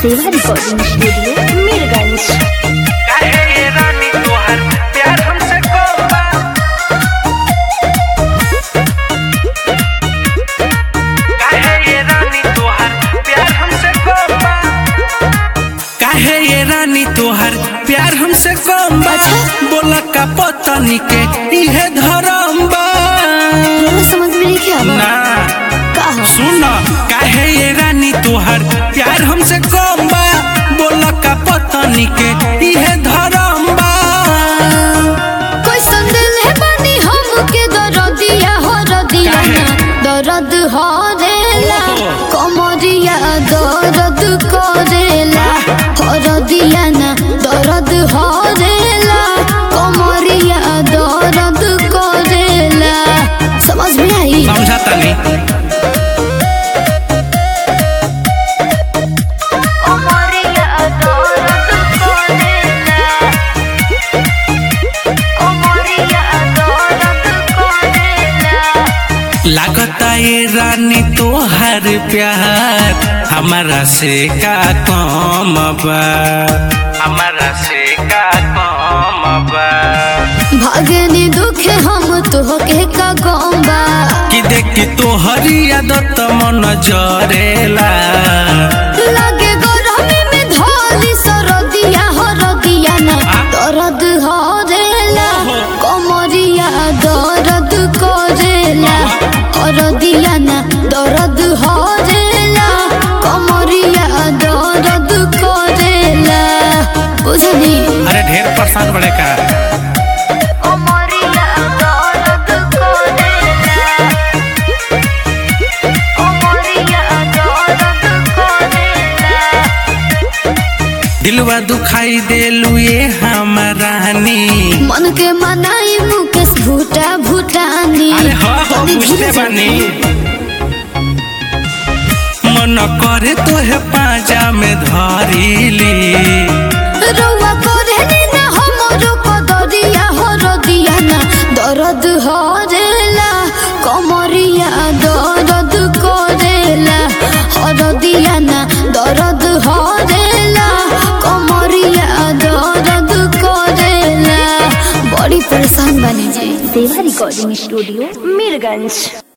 देवा recording studio Mirganj काहे ये रानी तोहर प्यार हमसे कम बा काहे ये रानी तोहर प्यार हमसे कम बा काहे ये रानी तोहर प्यार हमसे कम बा बोला का पतनी के इहे धरम बा बोलो समझ में नहीं क्या ना का हो सुन काहे ये रानी तोहर प्यार हमसे कम बा बोला का पतनी के इहे धरम बा कोई संदेल है बनी हमके दरदिया हो रदिया काहे? दर्द हो रेला ओहो। कमरिया दर्द करेला हो रदिया ना दर्द हो रेला कमरिया दर्द करेला समझ में आई समझा तनी कमरिया दर्द करेला कमरिया दर्द करेला लागता ये रानी तोहर प्यार हमारा से का कम बा हमारा से का कम बा भागनी दुखे हम तोहके का गौबा कि देखी तोहरी आदत मन जरेला लागे गरमी में धोली सरदिया हो रदिया ना दर्द हो रेला कमरिया दर्द करेला हो रदिया ना दर्द हो रेला कमरिया दर्द करेला बुझनी अरे ढेर परेशान बड़े का कमरिया दर्द करेला कमरिया दर्द करेला दिलवा दुखाई देलू ये हमारानी मन के मनाई मुकेश भूटा भूटानी अरे हाँ हाँ तनी बुझते धीरे बानी चली। मन करे तोहे पाजा में धरीली रउआ करे नी ना हमरो कदरिया हो रदिया ना दर्द हो रेला कमरिया दर्द करेला हो रदिया ना दर्द हो रेला कमरिया दर्द करेला बड़ी परेशान बनी जी देवा रिकॉर्डिंग स्टूडियो मीरगंज